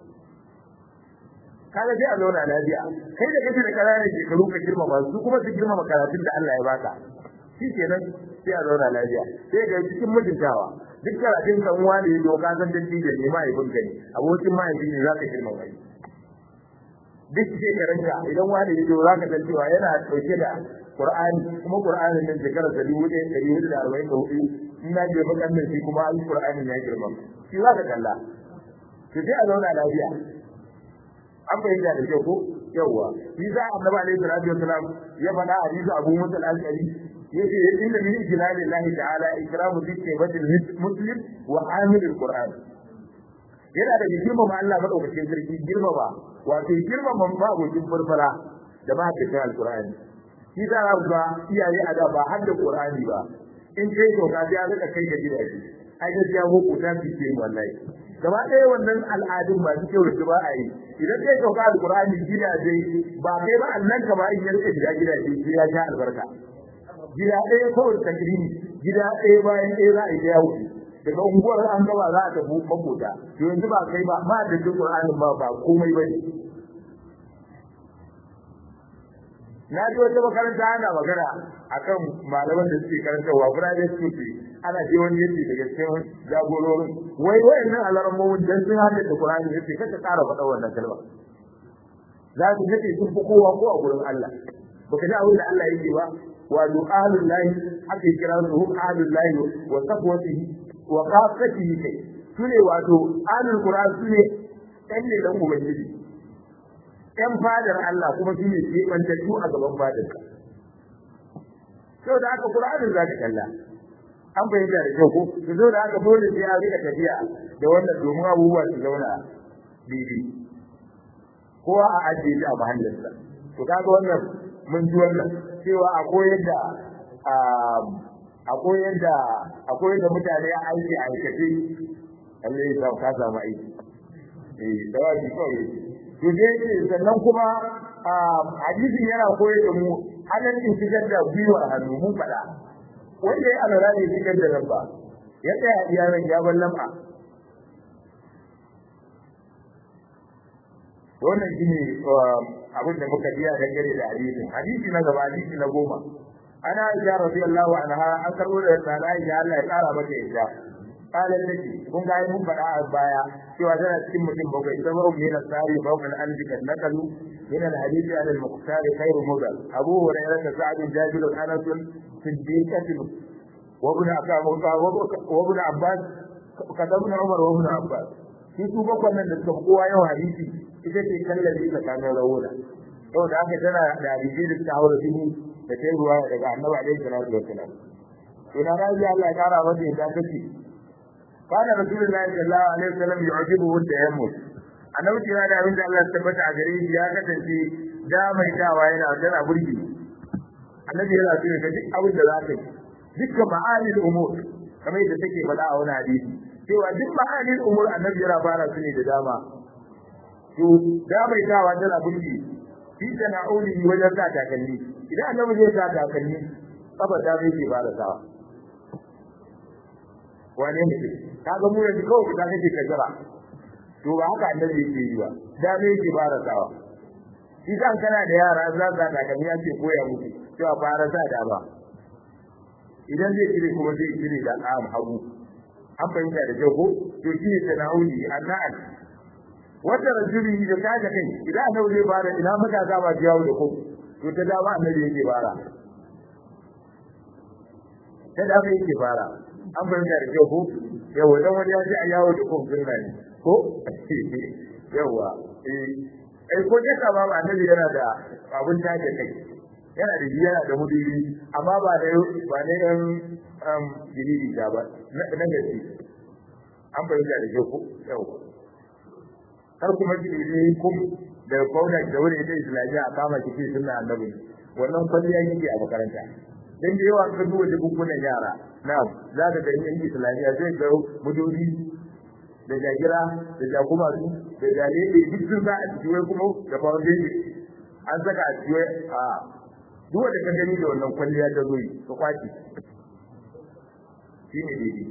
kaga sai a zauna lafiya kai da kake da ƙananan shekaru ka girmama su kuma su girmama karatun da Allah ya baka shi kenan sai a zauna lafiya sai ga cikin mutuntawa duk karatun kan wani ya doka san dan da ne mahaifin ka ne abokin mahaifi ne za ka girmama shi duk shekarunka idan wani ya doka ka san cewa yana ɗauke da Qur'ani kuma Qur'anin nan shekarar da dubu ɗaya ɗari hudu da arba'in da hudu in na je bakan shi kuma an Qur'anin ya girma shi za ka kalla to sai a zauna lafiya an fahimta da kyau ko yawwa shi za a annabi alaihi salatu wasalam ya faɗa a hadisi abu musa al-ashari yace inna min ijlali llahi ta'ala ikramu dhikri muslim wa amil al-qur'an yana da girmama Allah madaukakin sarki girmama wato girmama mabocin farfara da ba ta al-qur'ani shi za a ga iyaye a da ba har da qur'ani ba in kai to ka ya rika kai ga gidaje ai gaskiya ko ku ta fice wallahi gaba ɗaya wannan al'adun masu kyau da ba a yi idan kai sauka alƙur'ani gidaje ba kai ba annan ka ba in ya rike shiga gidaje sai ya sha albarka gida ɗaya kawai takrimi gida ɗaya bayan ɗaya za a yi ya wuce daga unguwar an gaba za a tafi makota to yanzu ba kai ba ma da duk qur'anin ba ba komai bane na ji wata makaranta ana magana akan malaman da suke karantarwa private school ana je wani yace daga cikin jagororin wai wayannan alarammomin dan sun hada da Qur'ani yace kace ƙara faɗa wannan kalma za su yace sun fi kowa ko a gurin Allah baka ji abin da Allah yake ba wa du'alul lahi haka kira su hum ahlul lahi wa safwatihi wa qasatihi kai sune wato ahlul Qur'an sune ɗan ne dan ubangiji ɗan fadar Allah kuma sune kebantattu a gaban fadar saboda haka Qur'anin zaka kalla an bayyana da kyau ko su zo da aka dole sai a rika tafiya da wannan domin abubuwa su zauna bibi kowa a ajiye shi a mahallinsa to kaga wannan mun ji wannan cewa a koyar da a koyar da a koyar da mutane a aiki a aikace Allah ya sa ka samu aiki eh da wani kawai to dai sannan kuma hadisin yana koyar da mu halaccin shigar da gwiwar hannu mun faɗa wanda ya alwala ne cikin da nan ba ya tsaya iyalan ya bar lam'a wannan shine abin da muka biya dangane da hadisin hadisi na gaba hadisi na goma ana aisha radiyallahu anha an karbo da sana aisha Allah ya kara mata yadda قال لك kun ga mun faɗa a baya cewa tana cikin mutum bakwai sabaru min al-sari fawqa al-alfi kad nakalu min al-hadith ala al-muqtar khayr mudal abu hurairah sa'd jabir anas siddiqah wa ibn akam wa ibn abbas kada ibn umar wa ibn abbas shi su bakwai nan da suka kowa yawan hadisi ita ce kallabi tsakanin rawuna saboda haka tana da hadisi da ta haura dubu da ta ruwa daga annabi alaihi salatu wassalam to na raji Allah ya kara mata yadda take kana rasulullahi sallallahu alaihi wasallam yu'jibuhu tayammum annabi kira da abin da Allah ya tabbata a gare shi ya kasance da mai dawa yana tana burgi annabi yana so ka duk abin da za ka yi dukkan ma'anil umur kamar yadda take faɗa a wani hadisi cewa duk ma'anil umur annabi yana fara su ne da dama to da mai dawa tana burgi fi sana'uli wajen sa takalmi idan annabi zai sa takalmi kafa ta zai ke fara sawa wane ne kaga mu yanzu kawai ka kake kajara to ba haka annabi yake yi ba da me yake fara sawa shi kan kana da yara za ka ga kamar ya ce koya musu cewa fara sa da ba idan zai kire kuma zai kire da am hagu an fahimta da kyau ko to shi ne sana'uli anna'al wata rajuli da kaga kai idan annabi zai fara ina matasa ba jawo da ko to ta dama annabi yake fara ta dama yake fara an fahimta da kyau ko yawa dan wani ya ce a yawo da kun sunna ne ko yawa eh ai ko ta kama ba annabi yana da abun tace kai yana da yana da mudiri amma ba da ba ne dan um jiriri da ba na gaske an fahimta da kyau ko yawa har kuma jiriri kum da kauna da wani ita islamiyya a kama kike sunna annabi wannan kwalliya yake a makaranta dan da yawa ka duba bukukunan yara na'am za ka ga yin islamiyya zai ga muduri da jagira da jakuma su da jalele duk sun sa a cikin wai kuma da foundation an saka a cikin a duk wanda ka gani da wannan kwalliya ta zoyi ka kwaci shi ne daidai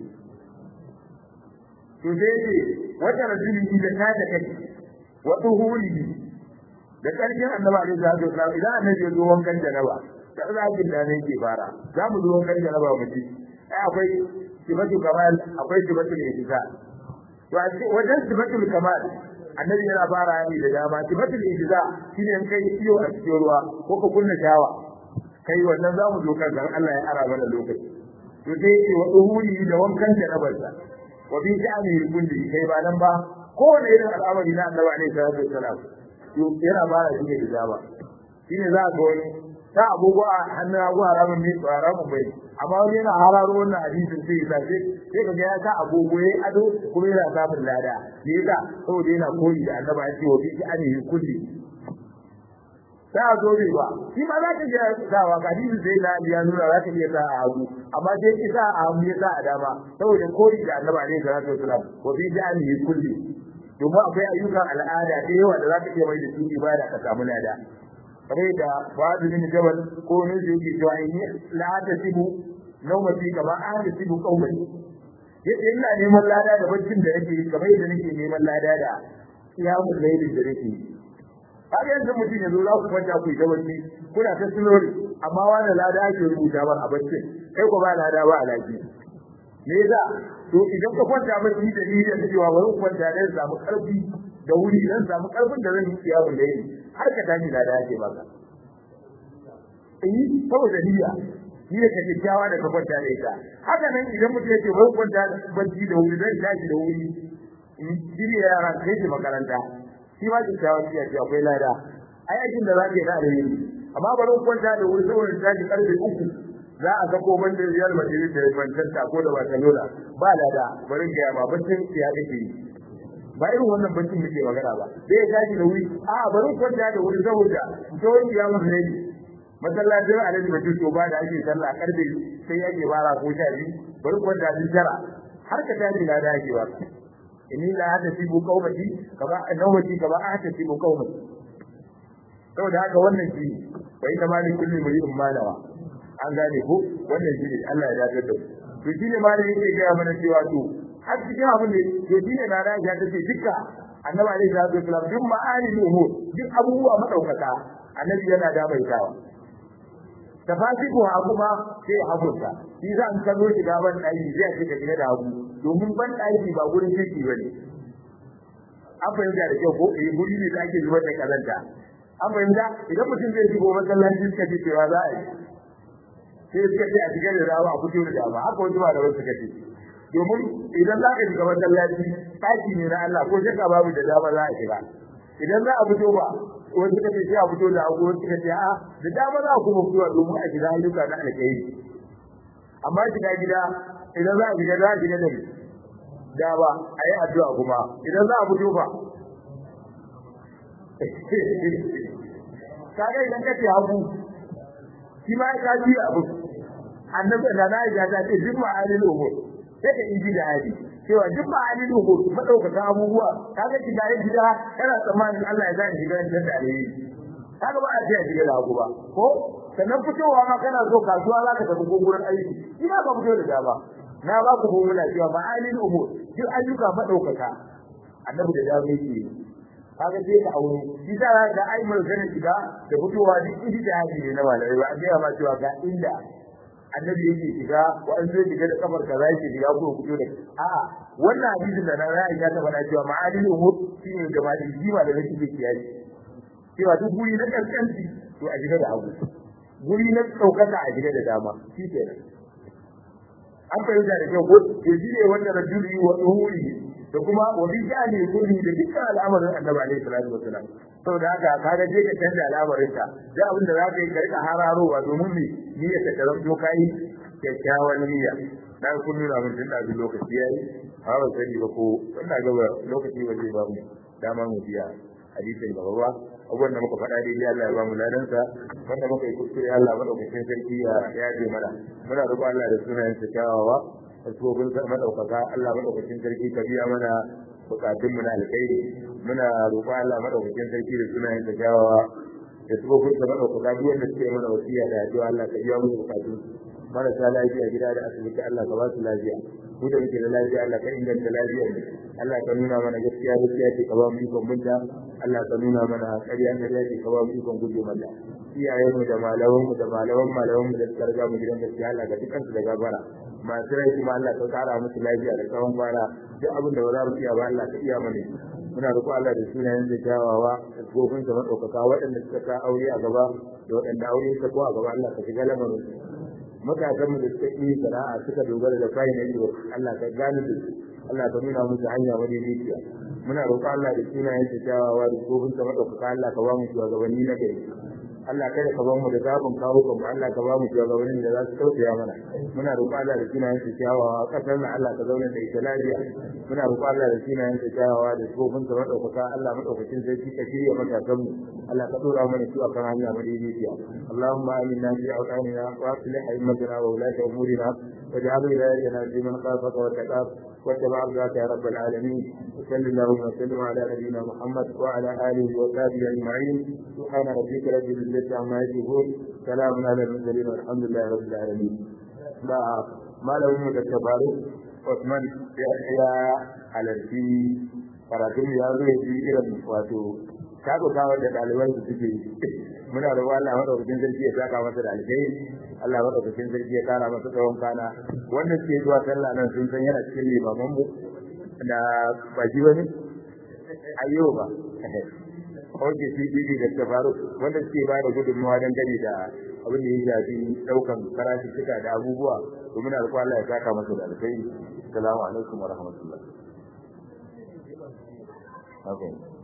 to sai ce wata rajuli da ta da kai wa tuhurihi da ƙarshen annabi alaihi salatu wasallam idan annabi ya zo wankan janaba da zakin da ne ke fara za mu zo wankan janaba mu ci ai akwai sifatu kamal akwai sifatu ihsan to a wajen sifatul kamal annabi yana fara ne da dama sifatul ihsan shine in kai iyo a cikin ruwa ko ka kunna shawa kai wannan za mu zo kan Allah ya ara mana lokaci to sai ce wa duhuri da wankan janabarsa wa bi sha'ani kulli kai ba nan ba kowane irin al'amari na annabi alaihi salatu wasallam yana ba da shine hijaba shine za ga wani ta abubuwa hannun abu haramun ne ba haramun bai amma wani yana hararo wannan hadisin sai ya sai sai kaga ya sa agogo yayi ado kuma yana samun lada me yasa saboda yana koyi da annabi ya ce wa bi an yi kulli ta zo ne ba shi ma za ka ga sawa hadisin sai na ya nuna za ka iya sa a hagu amma sai ki sa a hagu ya sa a dama saboda koyi da annabi alaihi salatu wasalam wa bi an yi kulli domin akwai ayyukan al'ada da yawa da za ka iya mai da su ibada ka samu lada kamar da Fuad bin Jabal ko ne da yake cewa inni la tasibu nawmati kama tasibu qawmi yace ina neman lada da baccin da nake kamar yadda nake neman lada da qiyamul layl da nake har yanzu mutum yanzu za ku kwanta ku yi bacci kuna ta sunori amma wani lada ake rubuta ba a baccin kai ko ba lada ba a lafiya me yasa to idan ka kwanta bacci da niyyar cewa bari kwanta dan samu karfi da wuri dan samu karfin da zan yi qiyamul layl har ka tashi da dace maka eh saboda niyya niyya ka kyakkyawa da ka kwanta da ita haka nan idan mutum yake bai kwanta bacci da wuri zai tashi da wuri in shirya yara kai shi makaranta shi ma kyakkyawa niyya ce akwai lada ai aikin da za ka yi da alheri amma bari kwanta da wuri saboda tashi karfe uku za a ga koban da Real Madrid da Manchester ko da Barcelona ba lada bari ga ya ba baccin ya kake yi ba irin wannan bancin muke magana ba sai ya tashi da wuri a bari kwanta da wuri saboda to ya mun ne masallacin alhaji bakin to ba da ake sallah karfe sai yake fara ko sha biyu bari kwanta din tara har ka tashi na da ake ba inni la hada fi bu qaumati kaba nawati kaba hada fi bu qaumati saboda haka wannan shi bai ta mali kulli muridin malawa an gane ko wannan shi ne Allah ya dace da to shi ne malami yake ga mana cewa to har cikin abin da to shine na da ya tace dukka annabi alaihi salatu wasallam duk ma'ani ne duk abubuwa madaukaka annabi yana da bai tawa tafasiku ha kuma sai hagunta shi za an kallo shi gaban daki zai shiga gida da hagu domin ban daki ba gurin shirki bane an fahimta da kyau ko eh guri ne da ake zubar da kazanta an fahimta idan mutum zai shigo masallaci suka ce cewa za a yi sai suka ce a shiga da rawa a fito da dama haka wani ba da wasu suka ce domin idan za ka shiga masallaci ɗaki ne na Allah ko shakka babu da dama za a shiga idan za a fito ba wani suka ce sai a fito da abu wani suka ce a da dama za a kuma fito domin a shiga ayyuka na alkhairi amma shiga gida idan za a shiga za a shiga da da ba a yi addu'a kuma idan za a fito ba kaga idan ka ce hagu shi ma ya ji abu annabi da na ya ta ce duk ma'alil umur sai ka inji da hadi cewa duk ma'alil umur madaukaka abubuwa kaga ki dai gida kana tsammanin Allah ya zai shiga da alheri kaga ba a ce shiga da hagu ba ko sannan fitowa ma kana so kasuwa za ka tafi ko gurin aiki shi ma ba fito da dama na ba ku formula cewa ma'alil umur duk ayyuka madaukaka annabi da dama yake kaga sai ka aure shi da ga ai mun gane shiga da fitowa duk idi da haji ne na malai ba an ga ma cewa ga inda annabi yake shiga ko an zo shiga da kafar kaza yake shiga ko fito da a'a wannan hadisin da na ra'ayi ya ta faɗa cewa ma'adil umur shine da ma jima da nake kiyaye cewa duk guri na kaskanci to a shiga da hagu guri na ɗaukaka a shiga da dama shi kenan an fahimta da kyau ko to shi ne wanda rajuli wa duhuri da kuma wa bi jani kulli da dukkan al'amarin annabi alaihi salatu wasalam saboda haka kaga je ka canza al'amarin ka da abin da zaka yi ka rika hararowa domin me niyyar ka taranto kai kyakkyawan niyya dan kun nuna mun tun da lokaci yayi ha ba sani ba ko ina ga lokaci ba zai ba mu dama mu biya hadisin gaba ba abubuwan da muka faɗa daidai Allah ya ba mu ladansa wanda muka yi kuskure Allah madaukakin sarki ya yaje mana muna roƙon Allah da sunayen sa kyawawa da tsobin sa madaukaka Allah madaukakin sarki ka biya mana bukatun mu na alkhairi muna roƙon Allah madaukakin sarki da sunayen sa kyawawa da tsobin sa madaukaka duk wanda suke mana wasiya da addu'a Allah ka biya mu bukatun marasa lafiya gida da asibiti Allah ka ba su lafiya mu da muke da lafiya Allah ka inganta lafiyar Allah ka nuna mana gaskiya gaskiya ce ka ba mu ikon binta Allah ka nuna mana ƙarya ƙarya ce ka ba mu ikon guje mata iyayen mu da malaman mu da malaman malaman mu da suka riga mu gidan gaskiya Allah ka dukan su da gabara masu rai kuma Allah ka kara musu lafiya da tsawon kwana duk abin da ba za mu iya ba Allah ka iya mana muna roƙo Allah da sunayen da kyawawa da tsofin sa madaukaka waɗanda suka ka aure a gaba da waɗanda aure ta ko a gaba Allah ka shiga lamarin matasan da suka yi sana'a suka dogara da kayan ido Allah ka gane da su Allah ka nuna musu hanya wani rijiya muna roƙon Allah da sunayen ta kyawawa da kofin ta madaukaka Allah ka ba mu shugabanni na gari Allah kada ka ba mu da zafin kawo kan Allah ka ba mu shugabannin da za su tausaya mana muna roƙon Allah da sunayen ta kyawawa kasar na Allah ka zauna da ita lafiya muna roƙon Allah da sunayen ta kyawawa da kofin ta madaukaka Allah madaukakin sarki ka shirya matasan mu Allah ka dora mana su akan hanya madaidaiciya Allahumma aminna fi awtanina wa aslih a'immatana wa ulata umurina واجعل ولايتنا في من خافك واتقاك واتبع رضاك يا رب العالمين وصل اللهم وسلم على نبينا محمد وعلى اله وصحبه اجمعين سبحان ربك رب العزه عما يصفون سلام على المرسلين والحمد لله رب العالمين لا ما له من التبارك Osman ya halarci karatun ya zo ya ji irin wato kagotawa da ɗaliban su suke muna da Allah madaukakin sarki ya saka masa da alheri Allah madaukakin sarki ya kara masa tsawon kana wanda suke zuwa sallah nan sun san yana cikin limaman mu da baki wani ayyuba Oke CBD da Tafaru wanda suke ba da gudunmawa don gani da abin da ya shafi daukan karashi suka da abubuwa to muna da Allah ya saka masa da alheri assalamu alaikum wa rahmatullah Okay.